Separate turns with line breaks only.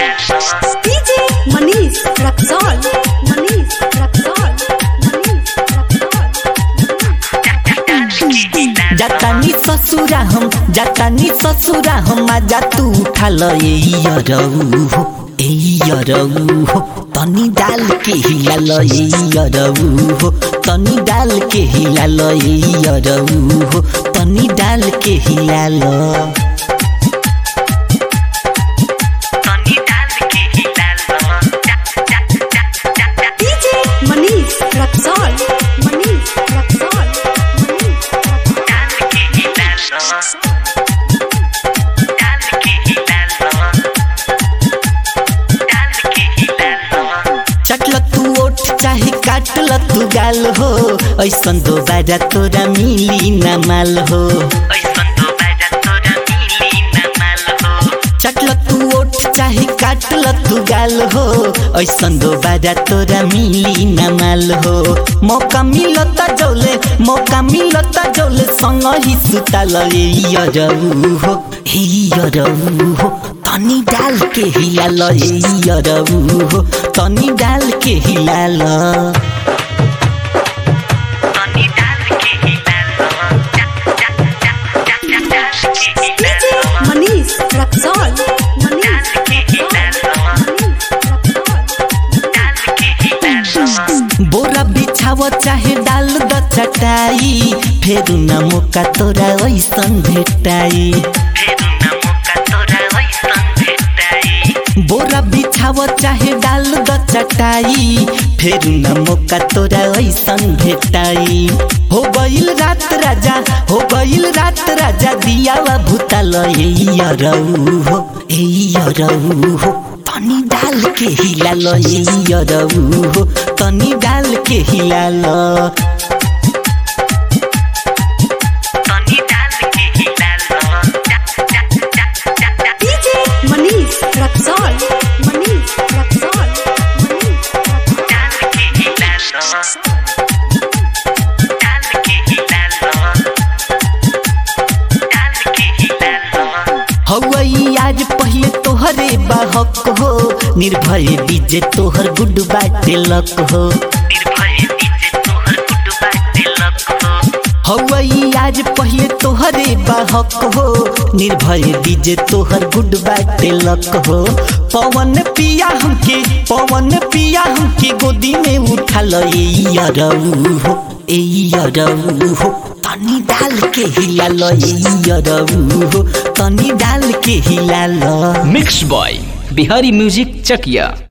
DJ Manish Raxol. Manish Raxol. Manish Raxol.
जातानी ससुरा हम जातानी ससुरा हम आजा तू उठा ल ए यरऊ हो ए यरऊ हो तनी डाल के हिला ल ए यरऊ हो तनी डाल के हिला ल ए यरऊ हो तनी डाल के हिला ल
DJ Manish Raxol. Manish Raxol. Manish Raxol.
चटल तू ओठ चाहे काटल तू गाल हो ऐसन दोबारा तोरा मिली न माल हो चटल तू ओठ चाहे काटल तू गाल हो ऐसन दोबारा तोरा मिली न माल हो मौका मिलता जौले मौका मिलता जौले संग ही सुताल ए यरऊ हो हे यरऊ हो तनी डाल के हिलाल ए यरऊ हो तनी डाल के हिलाल
DJ Manish Raxol. Manish Raxol.
बोरा बिछाव चाहे डाल द चटाई फेर न मौका तोरा ऐसन भेटाई बोरा बिछाव चाहे डाल द चटाई फेर न मौका तोरा ऐसन भेटाई हो गईल रात राजा हो गईल रात राजा दियावा भूताल ए यरऊ हो ए यरऊ हो तनी डाल के हिलाल ए यरऊ हो तनी डाल के हिलाल
DJ Manish Raxol. Manish Raxol. Manish Raxol.
हवई आज पहले तोहरे बाहक हो निर्भय डीजे तोहर गुड बाटे लक हो हवई आज पहले तोहरे बाहक हो निर्भय डीजे तोहर गुड बाटे लक हो पवन पिया हमके पवन पिया हमके गोदी में उठा ल ए यरऊ हो ए यरऊ हो तनी डाल के हिला ल ए यरऊ हो तनी डाल के हिला ल
मिक्स बॉय बिहारी म्यूजिक चकिया